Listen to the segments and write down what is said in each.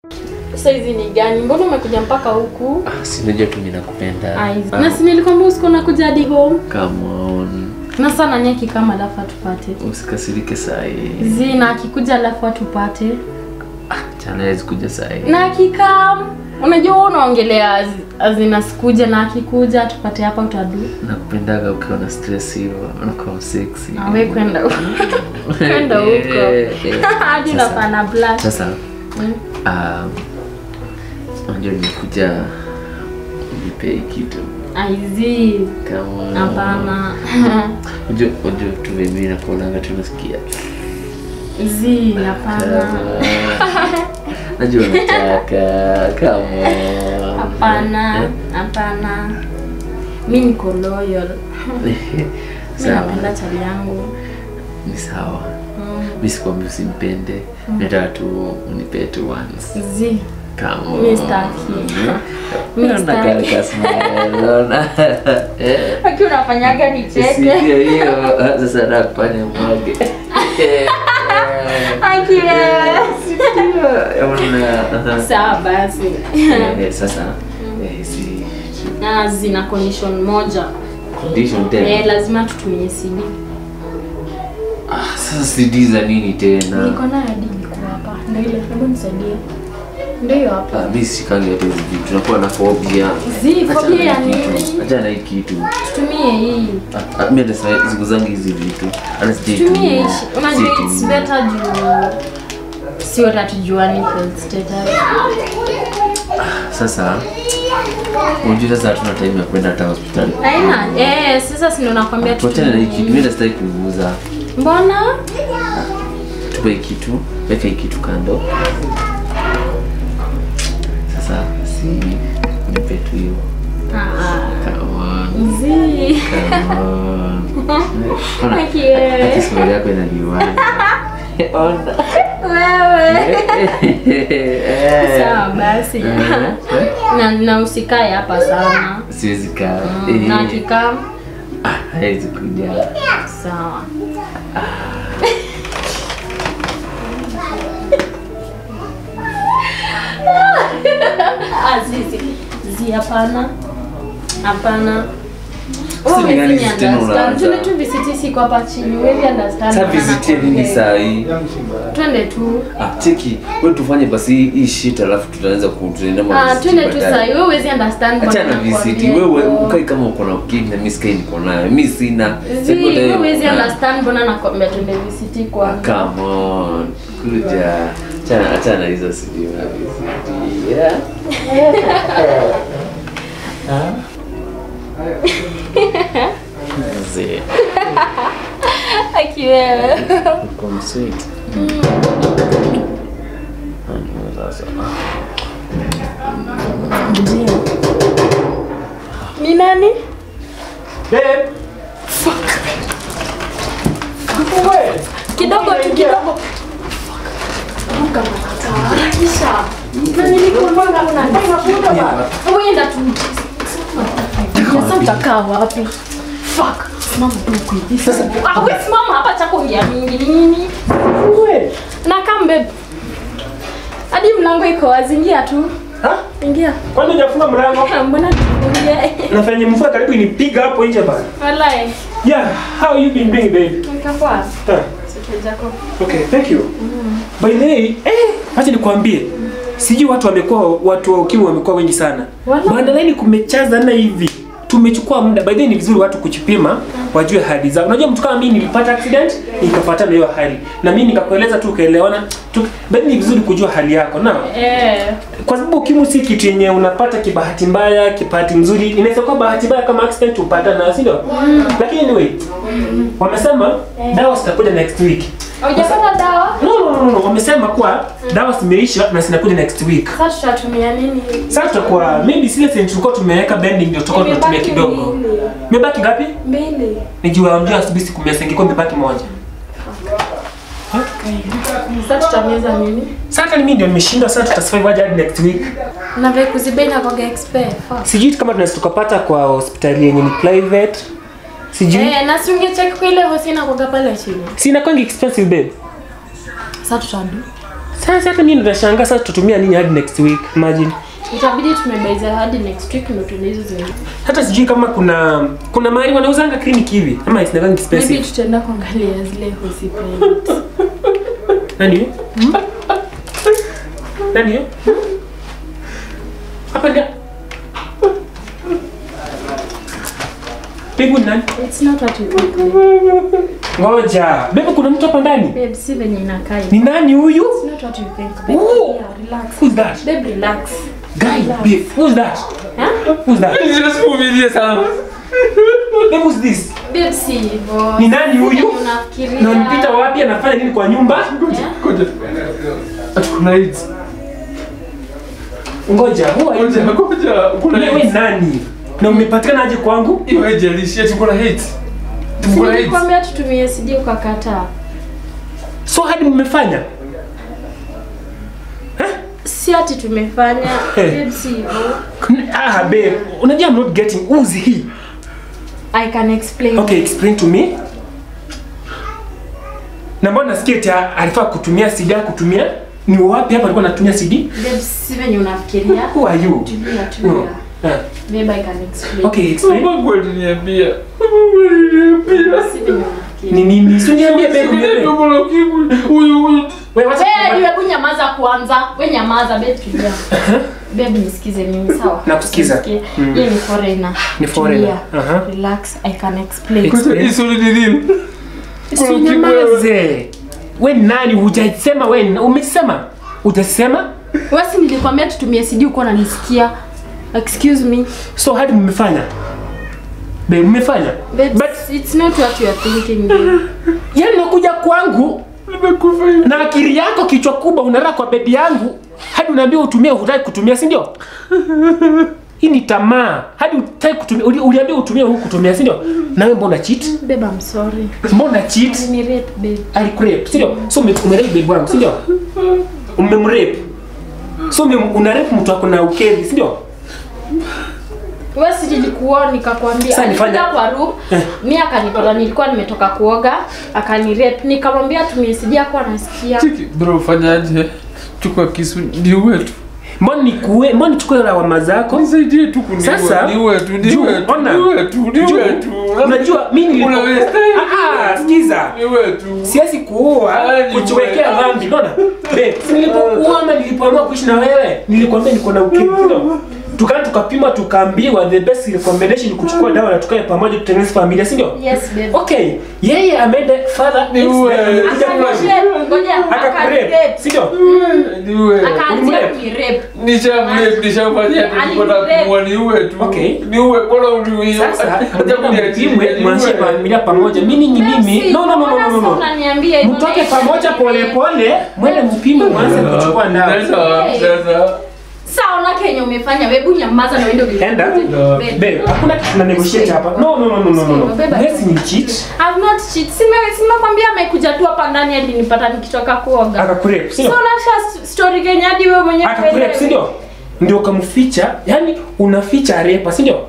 Sasa hizi ni gani? Mbona umekuja mpaka huku? Ah, si unajua tu mimi nakupenda. Ai, Ah, na si nilikwambia usiku nakuja hadi home. Come on. Na sana nyeki kama alafu atupate. Usikasirike saa hii. Zi na akikuja alafu atupate. Chana hawezi kuja saa hii. Na akikam, unajua wewe unaongelea az- azina sikuja na akikuja atupate hapa utadu. Nakupendaga ukiwa na stress hivyo, unakuwa sexy. Na wewe kwenda huko. Kwenda huko. Eh, eh. Hadi Sasa- unafanya blush. Sasa Mm. um, unajua nimekuja nipe hii kitu Aizi. kama Hapana. unajua unajua tu mimi nakuonanga tunasikia Zi, hapana. najua nataka kama Hapana, hapana. Mi niko loyal. Mi sawa napenda chali yangu. ni sawa Mm. mi sikwambi usimpende nataka tu unipe tu once Zi. kama Mi sitaki. Mi Naona sitaki. kale ka smile, naona. Eh. Aki unafanyaga nicheke. Sikia hiyo ah, sasa nataka kufanya mwage Eh, Aki wewe. sikia, ona. Sawa basi. Eh, sasa eh, si Na zina condition moja. condition tena Eh, lazima tutumie CD. Ah, sasa CD za nini tena Niko nayo hadi iko hapa. Ndio ile, hebu nisaidie. Ndio hiyo hapa. Ah, mi sikangi hata hizi vitu tunakuwa na phobia Zi, Achana phobia na ya hii kitu. nini? Achana na hii kitu Tutumie hii. Ah, ah, mi hata sa- sikuzangi hizi vitu hata Tumie sijaitumia. hii. Unajua it's Sijaitumia. better juu si wote hatujuani health status. sasa unajua sasa hatuna time ya kwenda hata hospitali Haina. Eh, sasa si ndo nakwambia tuachane na hii kitu mi tutumie. nasitaki kuiuza Mbona? tupe hii kitu weka hii kitu kando sasa si nipe tu hiyo Ah, Come on, zi. come on. Ona, Aki wewe. hata sura yako inaliwaza. Ona. Wewe. Eh. Sawa basi. Eh. Na na usikae hapa sana. siwezi kaa Mm, Na Eh. akikaa Ah, hawezi kuja sawa. Ah, zi, zi. Zi, hapana. Hapana. Sasa Wewe ni gani huwezi hizi tena understand. unaanza? Tule tu visiti siko hapa chini. Huwezi understand. Sasa maana visitie nini nakwambia. saa hii Twende tu. Ah, cheki wewe tufanye basi hii- hii shit alafu tutaanza kutuenda Ah, twende tu saa hii. Wewe huwezi understand. Achana na mbona visiti nakwambia wewe hivyo. ukai kama uko na ukimya na mimi sikai niko nayo mimi sina Zi, Siko wewe nayo. huwezi Ah. understand mbona nakwambia twende visiti kwanza. Come on, kuja. Achana achana na hizo CD na VCD. Yeah. Mzee, Aki wewe. uko msweet. Ah, sasa. Ni nani? Babe. Wewe. Kidogo tu kidogo. Ruka matata. Harakisha. Na nilikuambia kuna Wewe enda tu. Sasa utakaa wapi? Fuck. Simama tu huku hivi. Sasa ah, wewe simama hapa chako ongea mingi ni nini? Wewe. Na come babe. Hadi mlango iko wazi, ingia tu. Ha? Ingia. Kwani hujafunga mlango? Mbona tufungie? Nafanya mvua karibu inipiga hapo nje bana. Walai. Yeah, how you been doing babe? Nikapoa. Huh. Sikia jako. Okay, thank you. By the way, eh, acha nikwambie. Sijui watu wamekuwa watu wa ukimwi wamekuwa wengi sana. Wala. Maandaleni kumechaza na hivi. Tumechukua muda. By the way, ni vizuri watu kujipima wajue hali zao. Unajua mtu kama mimi nilipata accident, nikapata na hiyo hali. Na mimi nikakueleza tu ukaelewana. Tu, by the way, ni vizuri kujua hali yako. Na Eh. kwa sababu ukimwi si kitu yenye unapata kibahati mbaya, kibahati mzuri. Inaweza kuwa bahati mbaya kama accident upata na si ndio? Lakini anyway, wamesema dawa zitakuja next week. Hujapata dawa? No, no, no, no. Wamesema kuwa dawa zimeisha na zinakuja next week. Sasa tutatumia nini? Sasa tutakuwa maybe zile zenye tulikuwa tumeweka bending ndio tutakuwa tunatumia Imebaki kidogo. mbili. Imebaki ngapi? Mbili. Nijua ndio asubuhi siku mia ingekuwa imebaki moja. Sasa tutameza nini? Sasa hata mimi ndio nimeshindwa sasa tutasurvive aje hadi next week. Na vile kuzibei na kwa expert. Fuck. Sijui kama tunaweza tukapata kwa hospitali yenye ni private. Sijui. Eh, na si ungecheck kwa ile hosi na kwa pale chini. Si inakuwa expensive babe. Sasa tutadu. Sasa hata mimi nashangaa sasa tutumia nini hadi next week. Imagine. Itabidi tumebaiza hadi next week ndio tuende hizo zingine. Hata sijui kama kuna kuna mahali wanauzanga clinic hivi ama isinakangi Maybe expensive. tutaenda kuangalia zile hospitali. Nani hiyo? Nani hiyo? Hapa ndio. Bibu ni nani? It's not what you think. babe. Ngoja. Bibu kuna mtu hapa ndani. Babe, si venye inakaa. Ni nani huyu? It's not what you think. Babe, Ooh. yeah, relax. Who's that? Babe, relax. Guy, babe. Who's that? Huh? Who's that? Nisivumilie sana. Babe, who's this? Babe, si hivyo. Ni nani huyu? Si venye unafikiria. Na nipita wapi anafanya nini kwa nyumba? Yeah? Ngoja. Ati kuna AIDS. Ngoja, who are you? Ngoja, ngoja. Kuna Wewe AIDS. nani? Na umepatikana aje kwangu? Hiyo haijalishi ati kuna AIDS. Ati Si kuna AIDS. nilikwambia tutumie CD ukakataa. So hadi mmefanya? Si ati tumefanya. Hey. Babe, si hivyo. Ah, babe. Unajua I'm not getting who's he? I can explain. Okay, explain to me. Na mbona nasikia eti alifaa kutumia CD kutumia? Ni wapi hapa alikuwa anatumia CD? Babe, si venye unafikiria. Who are you? Tulia, Hmm. tulia. Ah, Babe, I can explain. Okay, explain. Mungu aliniambia. Mungu aliniambia. Si venye unafikiria. Ni nini? Si uniambie babe, Sikuja uniambie. tumbo la ukimwi. Huyu huyu. Wewe wacha Wewe niwe kunyamaza kwanza. Wewe nyamaza babe tulia. Babe nisikize mimi sawa? Nakusikiza. Nisikie. Mm. Yeye ni foreigner. Ni foreigner. Tulia. Aha. Relax, I can explain. Ex- Ngoja, hii swali ni nini? Si unyamaze. We nani? Hujasema we ni- umesema? Hujasema? Wewe si nilikwambia tutumie CD uko unanisikia. Excuse me. So hadi mmefanya? Babe, mmefanya? Babe, But it's not what you are thinking. Babe. yani nakuja kwangu Nimekufa hivi. na akili yako kichwa kubwa unalala kwa bedi yangu hadi unaambia utumie hutaki kutumia si ndio hii ni tamaa hadi utaki kutumia uli- uliambia utumie huku kutumia si ndio nawe mbona cheat Babe, I'm sorry. mbona cheat Ni rape, babe. alikurepe si ndio so ume- umerape babe wangu si ndio umemrape so ume- unarape mtu ako na ukeri si ndio Wewe si nilikuwa nikakwambia. Sasa nifanye- Alikuja kwa room. Eh. Mimi akanipata nilikuwa nimetoka kuoga, akanirape. Nikamwambia tumie CD yako anasikia. Cheki, bro fanyaje? Chukua kisu niue tu. mbona nikue mbona nichukue lawama zako Nisaidie tu kuniua. Sasa, niue tu, juu, niue tu. ona. Niue tu, niue Juu, tu. unajua mimi nilipo Una waste time. Ah, ah, sikiza Niue tu. siwezi kuua Ah, ni kujiwekea wewe. dhambi unaona babe si nilipokuwa ama nilipoamua kuishi na wewe nilikwambia niko na ukimwi ndio tukaa tukapima tukaambiwa the best recommendation ni kuchukua dawa na tukae pamoja tutengeneze familia si ndio Yes, babe. okay yeye ameenda further Ni extent, wewe. amekuja kwangu. Akanirape, ngoja, akakurep akanirape. si ndio Niue. Akaanzia Ulimrape? kunirape. Nishamrape, nishamfanyia Ali- nilipata alirape. kumua niue tu. Okay. Niue, bora uniue. sasa Hata mnaenda kuniachilia, mpimwe niue. mwanzie familia pamoja mimi ni mimi Basi, no no no no mbona no sasa no unaniambia hivyo? mtoke Naisha pamoja pole nirape. pole mwende mpime mwanze kuchukua dawa Sasa, Hey. sasa. Sasa ona kenye umefanya, wewe nyamaza na uende ugeuke. Enda. Babe. Babe, hakuna kitu tuna negotiate hapa. No, no, no, no, no, no, no. Babe, Let's ni cheat. I've not cheat. Sime simekwambia amekuja tu hapa ndani hadi nipata nikitoka kuoga. Akakurep, si Sio ndio? unasha story kenye hadi wewe mwenyewe Akakurep, si ndio? Ndio ukamficha, yani unaficha arepa, si ndio?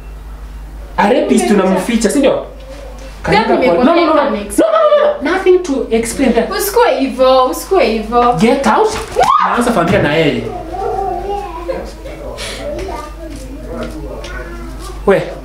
Arepist tunamficha, si ndio? Kanyaga Babe, kwa- No, no, no, no. nimekwambia No, next. no, no, no. Nothing to explain that. Usikue hivyo, usikue hivyo. Get out. Naanza familia na yeye. We,